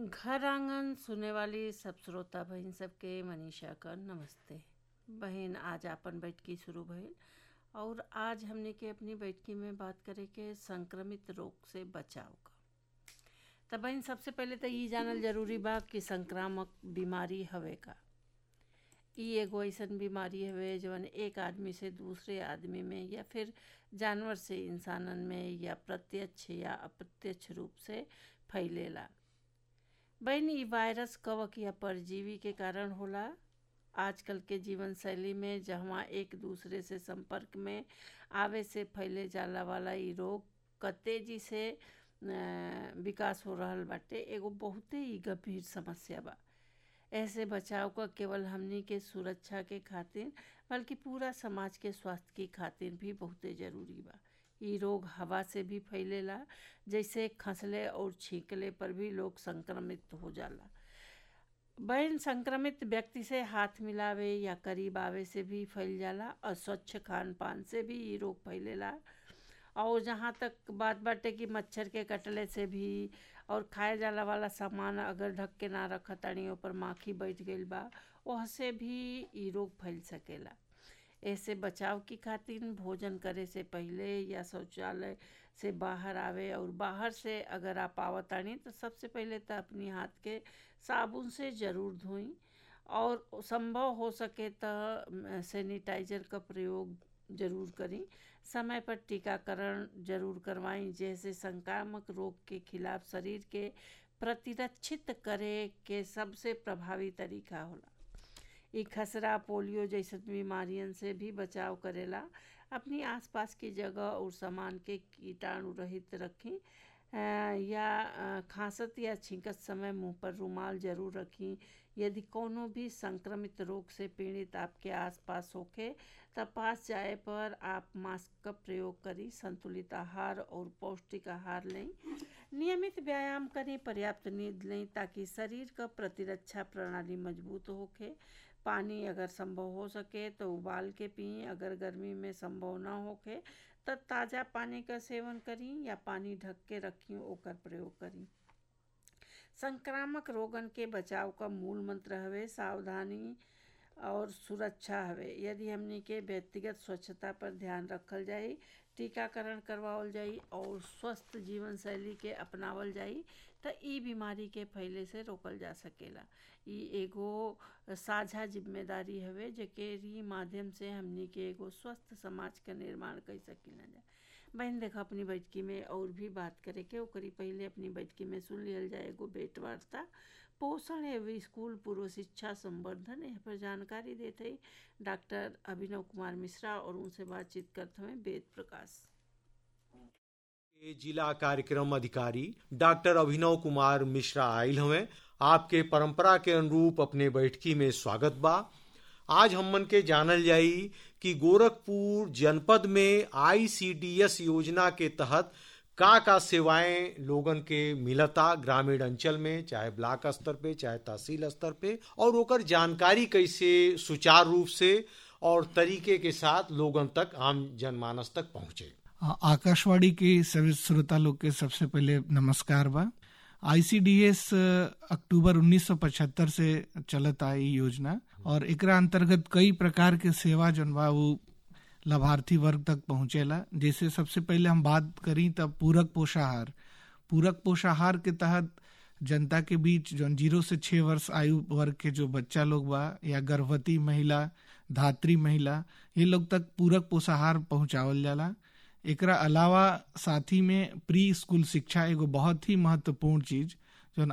घर आंगन सुने वाली सब श्रोता बहिन सबके मनीषा का नमस्ते बहन आज आपन बैठकी शुरू भइल और आज हमने के अपनी बैठकी में बात करे के संक्रमित रोग से बचाव का त बहन सबसे पहले तो ई जानल जरूरी बा कि संक्रामक बीमारी हवे का ई एगो ऐसन बीमारी हवे जवन एक आदमी से दूसरे आदमी में या फिर जानवर से इंसानन में या प्रत्यक्ष या अप्रत्यक्ष रूप से फैलेला बहन ई वायरस कवक या परजीवी के कारण होला आजकल के जीवन शैली में जहाँ एक दूसरे से संपर्क में आवे से फैले जाला वाला ई रोग क तेजी से विकास हो रहल बाटे एगो बहुते ही गंभीर समस्या बा ऐसे बचाव का केवल हमनी के सुरक्षा के खातिर बल्कि पूरा समाज के स्वास्थ्य की खातिर भी बहुते जरूरी बा ई रोग हवा से भी फैलेला जैसे खसले और छींकले पर भी लोग संक्रमित हो जाला बहन संक्रमित व्यक्ति से हाथ मिलावे या करीब आवे से भी फैल जाला अस्वच्छ खान पान से भी ई रोग फैलेला और जहाँ तक बात बाटे कि मच्छर के कटले से भी और खाए जाला वाला सामान अगर ढक के ना रख तानी ऊपर माखी बैठ गईल बा वह से भी ई रोग फैल सकेला ऐसे बचाव की खातिर भोजन करे से पहले या शौचालय से बाहर आवे और बाहर से अगर आप आवतानी तो सबसे पहले तो अपनी हाथ के साबुन से ज़रूर धोई और संभव हो सके तो सैनिटाइजर का प्रयोग जरूर करी समय पर टीकाकरण जरूर करवाई जैसे संक्रामक रोग के खिलाफ शरीर के प्रतिरक्षित करे के सबसे प्रभावी तरीका होला ई खसरा पोलियो जैसे बीमारियन से भी बचाव करेला अपनी आसपास की जगह और सामान के कीटाणु रहित रखें या खांसत या छींकत समय मुंह पर रुमाल जरूर रखें यदि कोनो भी संक्रमित रोग से पीड़ित आपके आसपास होखे तब पास जाए पर आप मास्क का प्रयोग करी संतुलित आहार और पौष्टिक आहार लें नियमित व्यायाम करें पर्याप्त नींद लें ताकि शरीर का प्रतिरक्षा प्रणाली मजबूत होके पानी अगर संभव हो सके तो उबाल के पिए अगर गर्मी में संभव ना होके तो ताज़ा पानी का सेवन करी या पानी ढक के रखी ओकर प्रयोग करी संक्रामक रोगन के बचाव का मूल मंत्र हवे सावधानी और सुरक्षा हवे यदि हमनी के व्यक्तिगत स्वच्छता पर ध्यान रखल जाई टीकाकरण करवावल जाई और स्वस्थ जीवन शैली के अपनावल जाई तो ई बीमारी के फैले से रोकल जा सकेला ई एगो साझा जिम्मेदारी हवे जेके माध्यम से हमनी के एगो स्वस्थ समाज का निर्माण कर सकीला जा बहन देखा अपनी बैठकी में और भी बात करे के ओकरी पहले अपनी बैठकी में सुन लियल जाए एगो भेंट वार्ता पोषण एवं स्कूल पूर्व शिक्षा संवर्धन यहाँ पर जानकारी देते ही डॉक्टर अभिनव कुमार मिश्रा और उनसे बातचीत करते हुए वेद प्रकाश जिला कार्यक्रम अधिकारी डॉक्टर अभिनव कुमार मिश्रा आयल हमें आपके परंपरा के अनुरूप अपने बैठकी में स्वागत बा आज हमन के जानल जाई कि गोरखपुर जनपद में आईसीडीएस योजना के तहत का का सेवाएं लोगन के मिलता ग्रामीण अंचल में चाहे ब्लॉक स्तर पे चाहे तहसील स्तर पे और ओकर जानकारी कैसे सुचारू रूप से और तरीके के साथ लोगन तक आम जनमानस तक पहुंचे आकाशवाणी के सभी श्रोता लोग के सबसे पहले नमस्कार बा आईसीडीएस अक्टूबर 1975 से चलत आई योजना और एकरा अंतर्गत कई प्रकार के सेवा जन बा वो लाभार्थी वर्ग तक पहुंचेला जैसे सबसे पहले हम बात करी तब पूरक पोषाहार पूरक पोषाहार के तहत जनता के बीच जो जीरो से छह वर्ष आयु वर्ग के जो बच्चा लोग बा या गर्भवती महिला धात्री महिला ये लोग तक पूरक पोषाहार पहुंचावल जाला एकरा अलावा साथी में प्री स्कूल शिक्षा एगो बहुत ही महत्वपूर्ण चीज